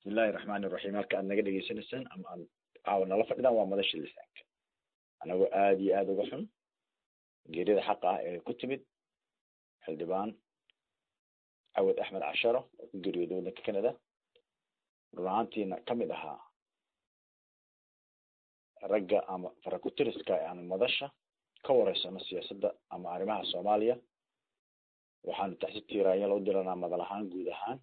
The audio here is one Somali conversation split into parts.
bismillahi raxmaani iraxiim halka aad naga dhegeysanaysaan ama aad caawa nala fadhidaan waa madasha lisaanka anagoo aada iyo aada uga xun geerida xaqa ah ee ku timid xildhibaan cawad axmed casharo oo ku geeriyooday waddanka canada run ahaantiina kamid ahaa ragga ama farakutiriska aan madasha ka wareysano siyaasadda ama arrimaha soomaaliya waxaanu taxsi tiiraanya loo diranaa madal ahaan guud ahaan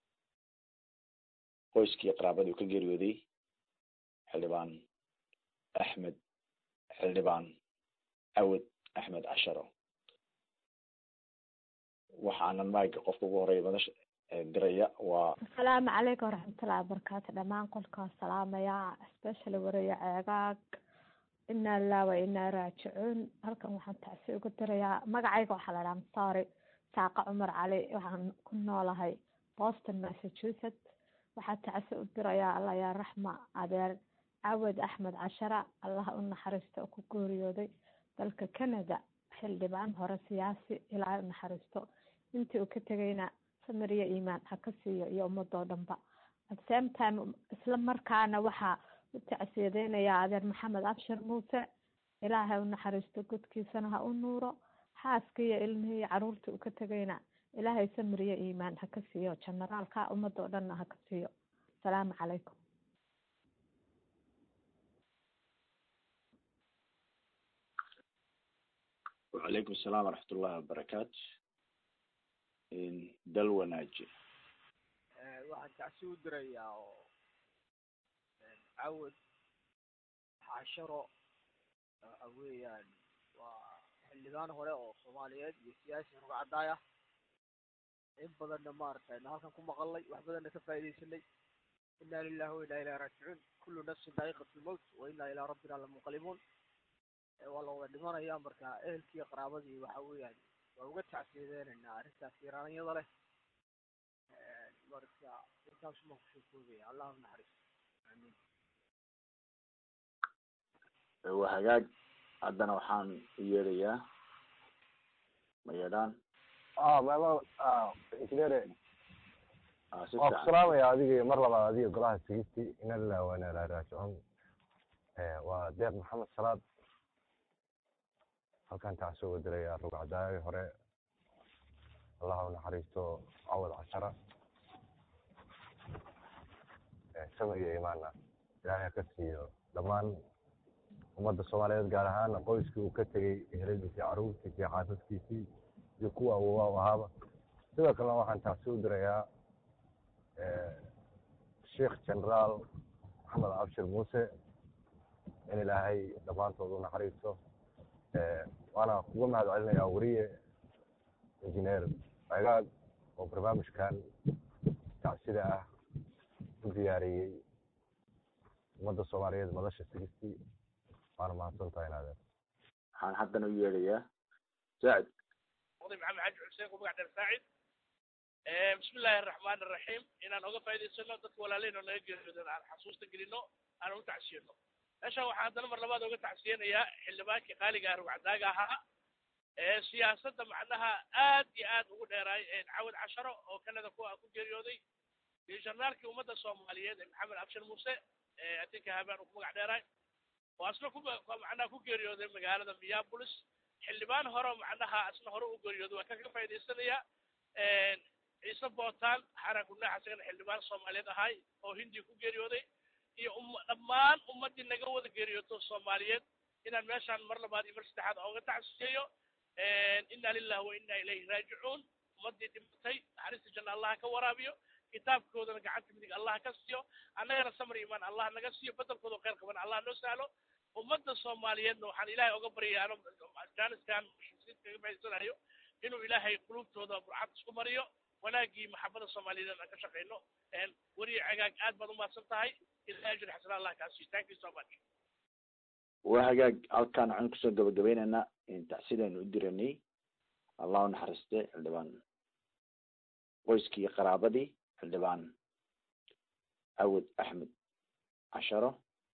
qoyskii qaraabadii uu ka geeriyooday xildhibaan axmed xildhibaan cawad axmed casharo waxaanan maaga qofka ugu horeeya madasha diraya waa asalaamu calaykum waraxmatullahi wabarakaatu dhamaan qolkaa salaamaya especially wareeya ceegaag inaa lilah wa inaa raajicuun halkan waxaan tacsi uga dirayaa magacayga waxaa la dhaha masaari saaqa cumar cali waxaan ku noolahay boston massachusetts waxaa tacsi u dirayaa allah yaa raxma adeer cawad axmed cashara allah u naxariisto oo ku geeriyooday dalka canada xildhibaan hore siyaasi ilaahay u naxariisto intii uu ka tegayna samir iyo iimaan ha ka siiyo iyo ummadoo dhanba at same time isla markaana waxaa u tacsiyadeynayaa adeer maxamed abshir muuse ilaahay u naxariisto godkiisana ha u nuuro xaaskii iyo ilmihii iyo caruurtii uu ka tegayna ilaahay samir iyo iimaan ha ka siiyo generaalka ummadoo dhanna ha ka siiyo asalaamu calaykum wacalaykum asalaam waraxmat ullahi wabarakaatu dal wanaaji waxaan tacsi u dirayaa oo cawad xasharo waxa weeyaan waa xildhibaan hore oo soomaaliyeed iyo siyaasi ruga caddaay ah in badanna maaragtay na halkan ku maqalnay wax badanna ka faaidaysanay inna lilahi wa inna ilahi raajicuun kullu nafsin daa'iqat lmowt wa inna ilaa rabbina lamunqalibuun waa la wada dhimanaya marka ehelkii qaraabadii waxa weeyaan waa uga tacsiyadeynaynaa arrintaas yaraanyada leh marka intaasuma kusoo koobaya allah u naxariisto amiin waa hagaag haddana waxaan u yeedhayaa mayadhaan mama injineere si waan ku fiican salaamaya adiga mar labaad adiga golaha sigisti ina lilah wa ina ilahi raajicuun waa deeq maxamed salaad halkan tacsi uga diraya rug cadaayagi hore allah u naxariisto cawad cashara samir iyo imaana ilaahay ha ka siiyo dhammaan ummadda soomaaliyeed gaar ahaana qoyskii uu ka tegey eheladiisii caruurtiisii xaasaskiisii iyo kuwa awowaa u ahaaba sidoo kalena waxaan tacsi u dirayaa sheikh generaal maxamed abshir muuse in ilaahay dhammaantood u naxariisto waana kuga mahad celinayaa weriye injineer agaag oo barnaamijkan tacsida ah u diyaariyey ummadda soomaaliyeed madasha sigistii waana mahadsan tahay inaadeen waxaan haddana u yeedhayaa saacid oday maxamed xaaji xuseen ku magac dheer saacid bismi illaahi araxmaan araxiim inaan oga faa'idaysano dadka walaaleyno naga geeriyoodan aan xasuusta gelino aan u tacsiyano meeshaan waxaan haddana mar labaad oga tacsiyanayaa xildhibaankii qaaliga ah rugcadaaga ahaa ee siyaasadda macnaha aad iyo aad ugu dheeraay cawad casharo oo canada ku ku geeriyooday iyo jarnaalkii ummadda soomaaliyeed ee maxamed abshir muuse atinka habaan uu ku magac dheeraay oo asna ku macnaha ku geeriyooday magaalada minneapolis xildhibaan hore macnaha asna hore u geeriyooday waa kaga faa'idaysanayaa ciise bootaan xaran gudnaax isagana xildhibaan soomaaliyeed ahay oo hindiya ku geeriyooday iyo um dhammaan ummaddii naga wada geeriyooto soomaaliyeed inaan meeshaan mar labaad iyo mar saddexaad ooga tacsiyeeyo inna lillahi wa inna ilayhi raajicuun ummaddii dhimatay naxariista janna allah ka waraabiyo kitaabkoodana gacanta midig allah ka siiyo annagana samar imaan allah naga siiyo bedelkooda khayr qaban allah noo sahlo ummadda soomaaliyeedna waxaan ilaahay oga baryaya ano afghanistan kaga faa'idaysanayo inuu ilaahay qulubtooda burcad isku mariyo wanaagii maxabada soomaaliyeed aan ka shaqayno weriye cagaag aad baad umahadsan tahay ilahay ajri xasana allah kaa siiyo thank you so much waa hagaag halkaan waxaan kusoo gabagabaynaynaa tacsidaanu u diranay allah u naxariiste xildhibaan qoyskii qaraabadii xildhibaan cawad axmed casharo